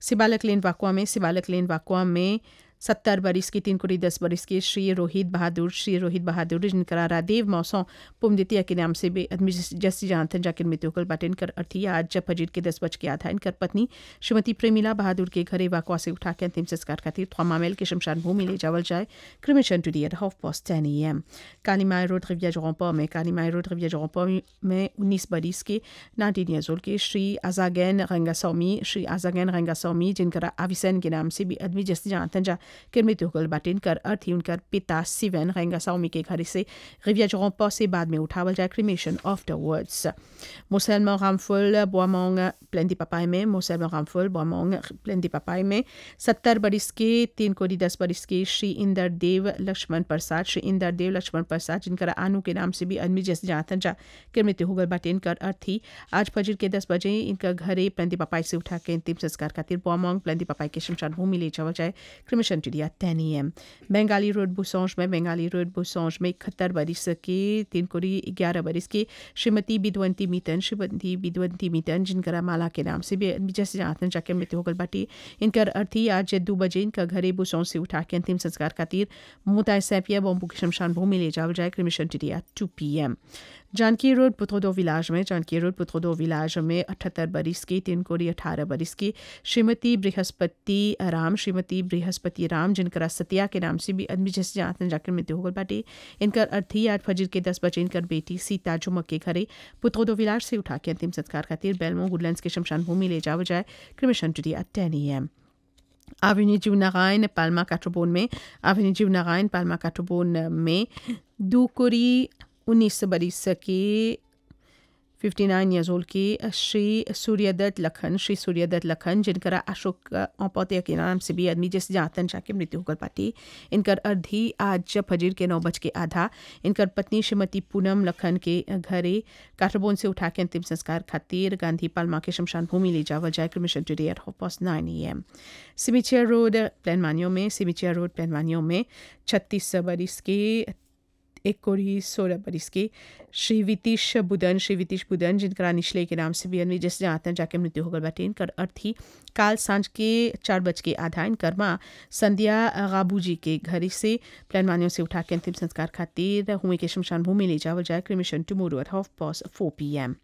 सिबालक लेन वाकुआ में सिबालक लेन वाकुआ में सत्तर बरिस की तीन कुड़ी दस बरिस के श्री रोहित बहादुर श्री रोहित बहादुर जिनका रादेव मौसों पुमदितिया के नाम से भी आदमी जस्सी जानते जाकर मृत्यु कल बाटे इनकर अर्थी आज जब फजीर के दस बज के आधा इनकर पत्नी श्रीमती प्रेमिला बहादुर के घरे वाकुआ से उठा के अंतिम संस्कार खातिर थमामेल के शमशान भूमि ले जावल जाए cremation today at half past ten a m Kalimai road रिविया जोरपा में कालीमाई रोड रिविया जोरपा में उन्नीस बरिस के नाइनटीन ईयर्स ओल्ड के श्री आजागैन रंगासौमी श्री आजागैन रंगासौमी जिनका आविसन के नाम से भी आदमी जस्सी जानते जा के मृत्यु होगल बाटे इनकर अर्थ ही उनकर पिता सिवन रेंगा साउमी के घर से रिविया जोरपा से बाद में उठावल जाए क्रिमेशन आफ्टर वर्ड्स मुसलमान रामफुल बोमोंग प्लेंदी पपाई में मुसलमान रामफुल बोमोंग प्लेंदी पपाई में सत्तर बरिस के तीन कोड़ी दस बरिस के श्री इंदर देव लक्ष्मण प्रसाद श्री इंदर देव लक्ष्मण प्रसाद जिनकर आनू के नाम से भी आदमी जैसे जानतन जा के मृत्यु होगल बाटे इनकर अर्थ ही आज फजर के दस बजे इनका घरे प्लेंदी पपाई से उठा के अंतिम संस्कार खातिर बोमोंग प्लेंदी पपाई के शमशान भूमि ले जावल जाए क्रिमिशन टिडिया टेन ई एम बंगाली रोड बुसौज में बंगाली रोड बुसौज में इकहत्तर बरिस के तीन कोड़ी ग्यारह बरिस के श्रीमती बिदवंती मीतन श्रीमती बिदवंती मीतन जिनका माला के नाम से भी जैसे जानते जाके मृत्यु होगल बाटी इनकर अर्थी आज दो बजे इनका घरे बुसौज से उठा के अंतिम संस्कार खातिर मोताय सैपिया बॉम्बू की शमशान भूमि ले जावल जाए cremation today at two p m Janaki road पुत्रोदो विलाज में जानकी रोड पुत्रोदो विलाज में अठहत्तर बरिस की तीन कोड़ी अठारह बरिस की श्रीमती बृहस्पति राम श्रीमती बृहस्पति राम जिनका सतिया के नाम से भी आदमी जैसे जानते जाकर मृत्यु होगल बाटे इनकर अर्थी आज फजर के दस बजे इनकर बेटी सीता जुमक के घरे पुत्रोदो विलाज से उठा के अंतिम संस्कार खातिर बेलमो गुडलैंड्स के शमशान भूमि ले जावल जाए cremation today at ten a m Avenue du Narain, Palma Catobon में Avenue du Narain, Palma Catobon में दूकुरी उन्नीस बरिस के 59 ईयर्स ओल्ड के श्री सूर्यदत्त लखन श्री सूर्यदत्त लखन जिनका अशोक औपौतिया के नाम से भी आदमी जैसे जातन जाके मृत्यु होकर पाती इनकर अर्धी आज फजीर के नौ बज के आधा इनकर पत्नी श्रीमती पूनम लखन के घरे काठरबोन से उठा के अंतिम संस्कार खातिर गांधी पालमा के शमशान भूमि ले जावल जाए cremation today at half past nine a m सिमिचिया रोड प्लानमानियो में सिमिचिया रोड प्लानमानियो में छत्तीस बरिस के एक कोड़ी सोलह बरिस के श्री वितीश बुदन श्री वितीश बुदन जिनका निचले के नाम से भी अन्वी जैसे आतन जाके मृत्यु होकर बाटे इनकर अर्थी काल सांझ के चार बज के आधा इनकर माँ संध्या गाबू जी के घर से प्लानमानियों से उठा के अंतिम संस्कार खातिर हुए के शमशान भूमि ले जावल जाए cremation tomorrow at half past four p m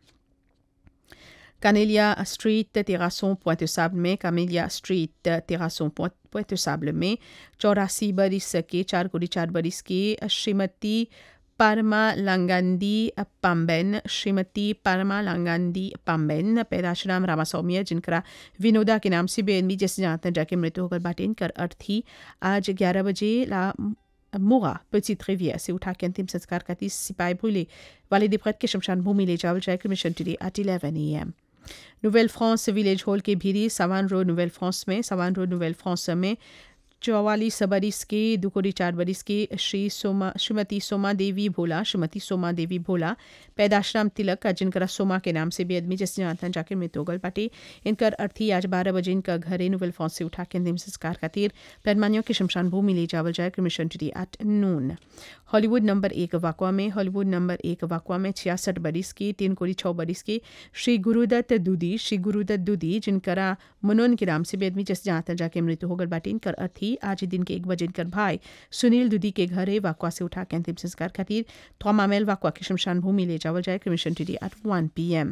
Camélia Street, Terrasson, Pointe-Sable में Camélia Street, Terrasson, Pointe-Sable में चौरासी बरिस के चार कोड़ी चार बरिस के श्रीमती परमा लंगंदी पम्बेन श्रीमती परमा लंगंदी पम्बेन पैदाशराम रामासौम्य जिनका विनोदा के नाम से बेनमी जैसे जानते जाके मृत्यु होकर बाटे इनकर अर्थी आज ग्यारह बजे ला मोगा petite rivière से उठा के अंतिम संस्कार का तीस सिपाही भूले वाले दिपरत के शमशान भूमि ले जावल जाए cremation today at eleven a m Nouvelle France village hall के भीरी सवान रोड नोवेल फ्रांस में सवान रोड नोवेल फ्रांस में चौवालीस बरिस के दुकोड़ी चार बरिस के श्री सोमा श्रीमती सोमा देवी भोला श्रीमती सोमा देवी भोला पैदाश्राम तिलक का जिनका सोमा के नाम से भी आदमी जैसे जानता जाकर मृत्युगल पाटे इनकर अर्थी आज बारह बजे इनका घरे नोवेल फॉन्स से उठा के अंतिम संस्कार खातिर पैरमानियों के शमशान भूमि ले जावल जाए cremation today at noon Hollywood number एक वाकवा में हॉलीवुड नंबर एक वाकवा में छियासठ बरिस की तीन कोड़ी छः बरिस की श्री गुरुदत्त दूदी श्री गुरुदत्त दूदी जिनका मुनोन के नाम से भी आदमी जैसे जानता जाके मृत्यु होगल बाटे इनकर अर्थी आज दिन के एक बजे इनकर भाई सुनील दूदी के घरे वाकवा से उठा के अंतिम संस्कार खातिर थोमामेल वाकवा के शमशान भूमि ले जावल जाए cremation today at one p m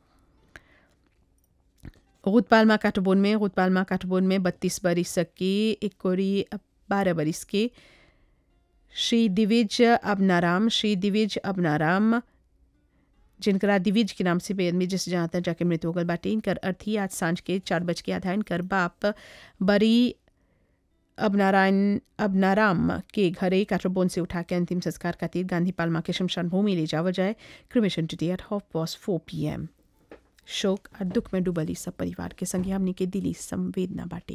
रुदपालमा काटबोन में रुदपालमा काटबोन में बत्तीस बरिस की एक कोरी बारह बरिस के श्री दिविज अबनाराम श्री दिविज अबनाराम जिनका दिविज के नाम से बेदमी जिस जानता जाके मृत्यु होगल बाटे इनकर अर्थी आज सांझ के चार बज के आधा इनकर बाप बरी अब नारायण अब नाराम के घरे काटरबोन से उठा के अंतिम संस्कार खातिर गांधी पालमा के शमशान भूमि ले जावा जाए cremation today at half past four p M शोक और दुख में डूबली सब परिवार के संगे हमने के दिली संवेदना बाटे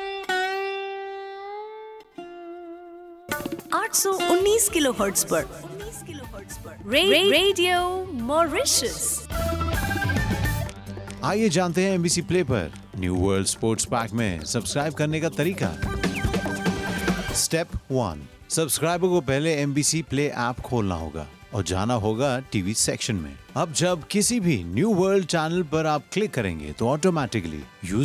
819 किलोहर्ट्ज पर रे, रेडियो मॉरिशस आइए जानते हैं एमबीसी प्ले पर न्यू वर्ल्ड स्पोर्ट्स पैक में सब्सक्राइब करने का तरीका स्टेप वन सब्सक्राइबर को पहले एमबीसी प्ले ऐप खोलना होगा और जाना होगा टीवी सेक्शन में अब जब किसी भी न्यू वर्ल्ड चैनल पर आप क्लिक करेंगे तो ऑटोमेटिकली यूज